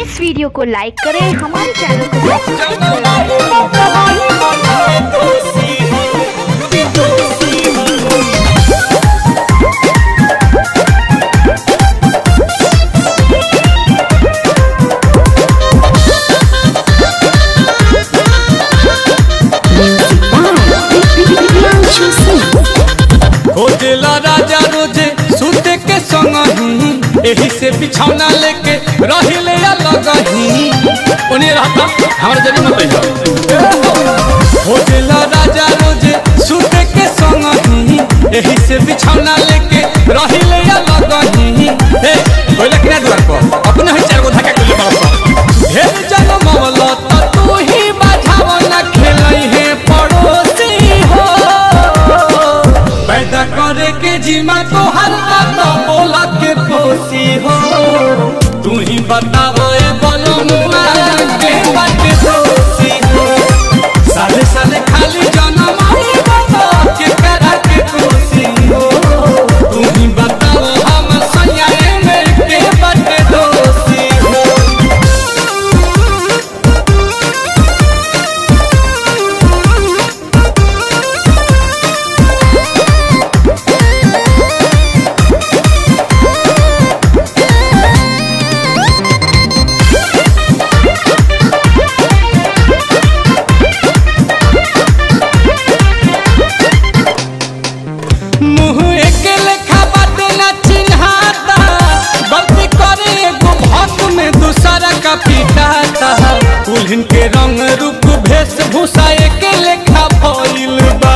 इस video को लाइक करें हमारे चैनल को सब्सक्राइब करें खोजला राजा रोजे सूते के संग ही एही से बिछौना लेके रहिले अलग ही ओने रहता हमरा जरी मत आई खोजला राजा रोजे सूते के संग ही एही से बिछौना लेके रहिले अलग ही हे ओले किना द्वार पर अपने ही चार गो धक्का के बाप ढेर जन्म मवला त तू ही बाझाव ना खेलई है पड़ोसी हो पैदा करे के जीमा तो हर बात बोला के पोसी हो तू ही बताओ ए बोलो मुआ के बात दोषी हो साले साले खाली जन्म आई बता के करा के दोषी हो तू ही बताओ हम सैया में के बात दोषी हो मुँह एके लेखा बात ना चिन्हाता गलती करे एगो भक्त में दूसरा का पिटाता दुल्हन के रंग रूप वेशभूषा एके लेखा भइल बा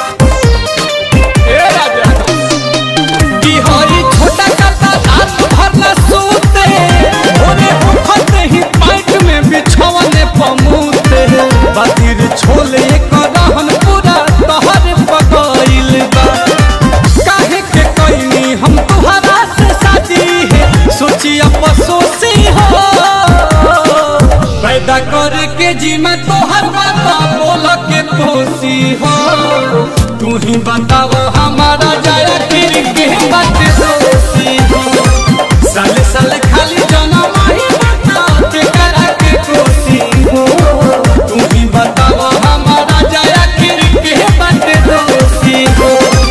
ए राजा बिहारी छोटा काता रात भर न सोते भोरे उठते ही पाइट में बिछौने पमूते बातिर छोले करहन पूरा तहर पकइल बा काहे के कइनी हम तुहरा से शादी है सोची अफसोसी हो पैदा करे के जीमा तोहर बात बोल के पोसी हो तू ही बताओ हमारा जाया फिर के बात दोषी हो साले साले खाली जनम ही बता के करा के कोसी हो तू ही बताओ हमारा जाया फिर के बात दोषी हो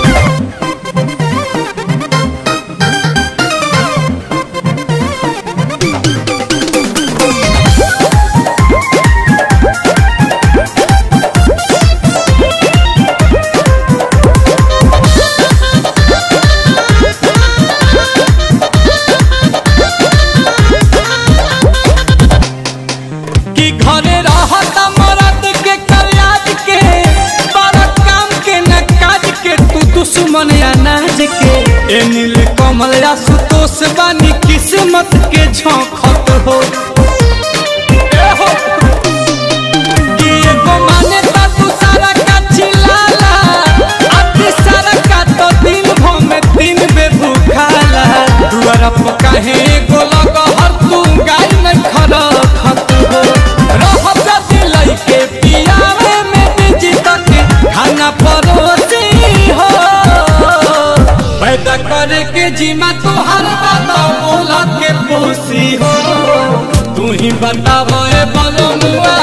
कि घरे रहत मरद के कल्याज के बड़ा काम के न काज के तू दुश्मन अनाज के ए नील कमल या सुतोष बानी किस्मत के झोंकत हो ए हो कि एगो माने ता तू सारा का चिल्लाला अति सारा का तो दिन भर में तीन बे भूखाला दुआरा पर काहे एगो लग हर तू गाय में खड़ा खत हो रह जदी लइके पियावे में बिजी तक खाना परोसी हो पैदा करे के जीमा तोहर बात बोला के पोसी हो तू ही बताओ ए बोलो मुआ